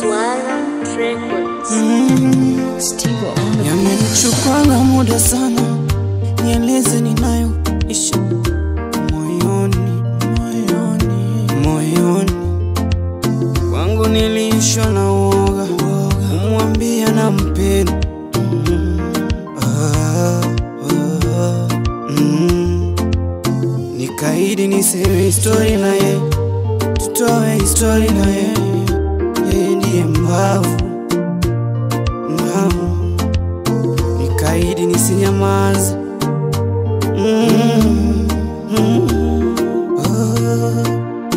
Swala Records. Steve on the Yamenichukwanga muda sana, nieleze ninayo isha moyoni, moyoni, moyoni kwangu niliishwa na uoga, kumwambia na mpenda ah, ah, mm. Nikaidi niseme histori na ye, tutoe histori na ye, yeye ndiye mbavu Naam. Nikaidi nisinyamaze mm, mm, ah,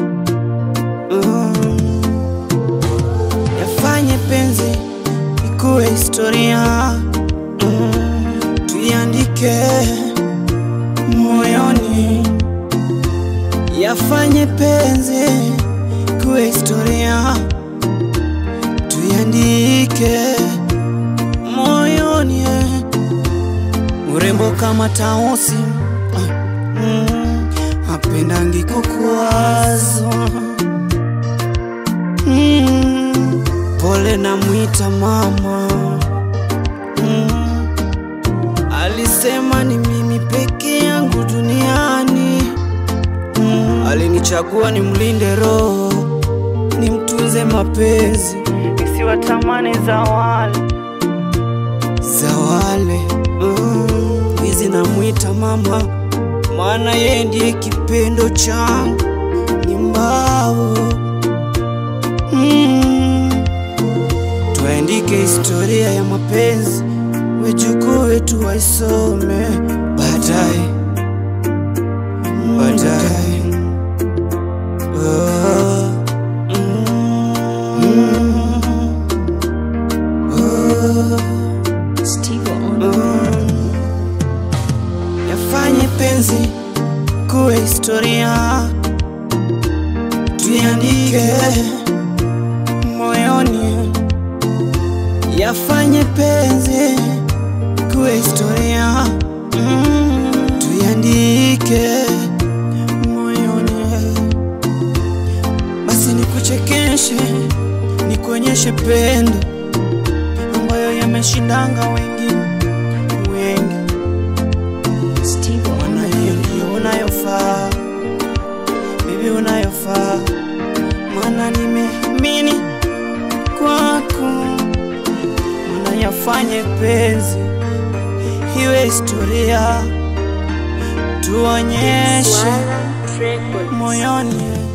ah. Yafanye penzi ikuwe historia mm, tuiandike moyoni. Yafanye penzi ikuwe historia tuiandike moyoni eh. urembo kama tausi ah, mm, apendangi kukuwazwa mm, pole na mwita mama mm, alisema ni mimi peke yangu duniani mm, alinichagua ni mlinde roho nimtunze mapenzi nisiwatamani za wale za wale mm, hizi namwita mama, maana yeye ndiye kipendo changu, ni mbao mm, tuandike historia ya mapenzi, wajukuu wetu waisome baadaye baadaye. Oh, mm, oh. Steve on the yafanye penzi kuwe historia, tuiandike moyoni. Yafanye penzi kuwe historia, mm, tuiandike moyoni. Basi nikuchekeshe, nikuonyeshe pendo ambayo yameshindanga wengine wengi Steve on Maana hiyo ndiyo unayofaa, bibi unayofaa, maana nimeamini kwako, maana yafanye penzi iwe historia, tuonyeshe Swala Records. moyoni